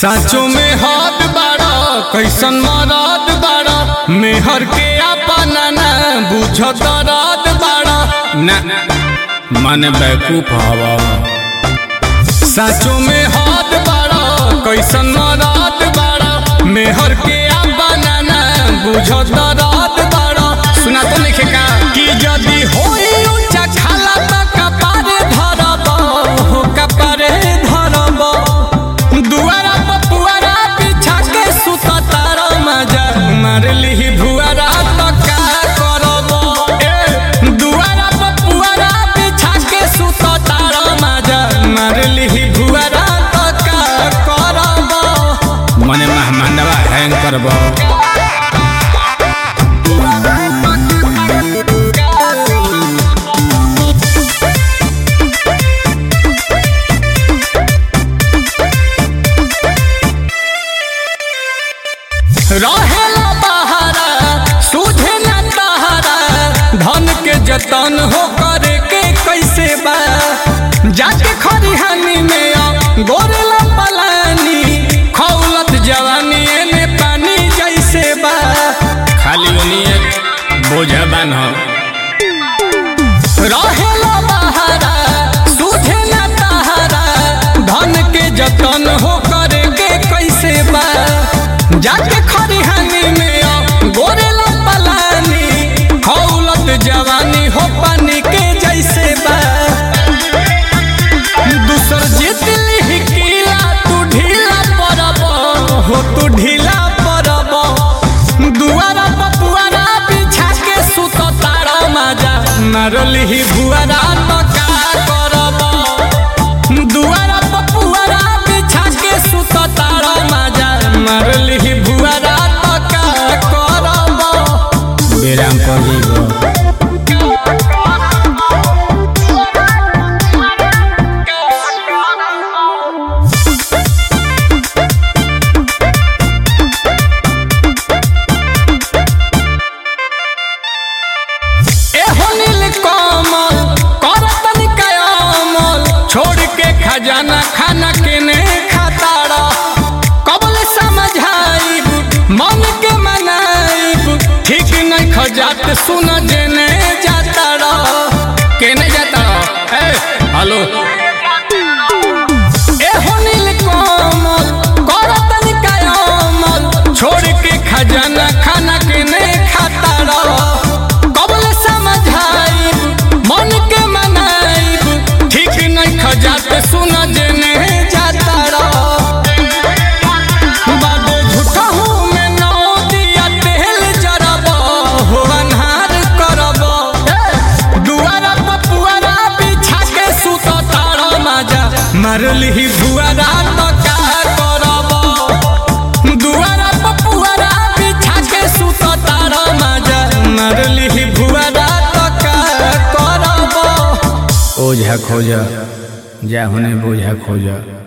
साचो में हाथ बाड़ा कैसन मराद बाड़ा मेहर के अपना ना बुझ दराद बाड़ा ना मन बैकूफ हवा साचो में हाथ बाड़ा कैसन मराद बाड़ा मेहर के अपना ना बुझ दराद बाड़ा सुना तो लिखे का कि यदि होई ऊंचा खाला त कपारे धरब हो कपारे धरब दुआरा पर पुआरा बिछा के सुत तारा मजा मार लिही भुआरा त का करब ए दुआरा पर पुआरा बिछा के सुत तारा मजा मार लिही भुआरा त का करब मने मेहमानवा हैंग करब रहेला बहारा सुझे न तहारा धन के जतन हो करे के कैसे बा जाके खरिहानी में आ गोरेला पलानी खौलत जवानी एने पानी जैसे बा खाली ओनिए बोझा बान रहेला बहारा सुझे न तहारा धन के जतन हो करे के कैसे बा जाके खरिहानी में आ गोरेला पलानी खौलत जवानी हो पानी के जैसे बा दूसर जीत लिही किला तू ढीला पड़ब हो तू ढीला पड़ब दुआरा पपुआरा बिछा के सुत तारा माजा मारलिही भुआरा त का करब दुआरा पपुआरा बिछा के सुत तारा माजा मारलिही भुआरा त का करब बेराम पड़िब एहो नील कमल करतन कयामल छोड़ के खजाना खाना केने खाताड़ा कबल समझाइब मन के मनाइब ठीक नहीं खजात सुन जेने जाताड़ा केने जाताड़ा ए हेलो एहो नील कमल करतन कयामल छोड़ के खजाना खाना केने खाताड़ा कबल समझाइब मन के मनाइब ठीक नहीं खजात सुन जेने जाताड़ा बादे झूठहू में नौ दिया तेल जरब हो अन्हार करब दुआरा पपुआरा बिछा के सुत तारा माजा मारलिही भुआरा त का करब दुआरा पपुआरा बिछा के सुत तारा माजा मारलिही भुआरा त का करब ओझा खोजा जा होने बोझा खोजा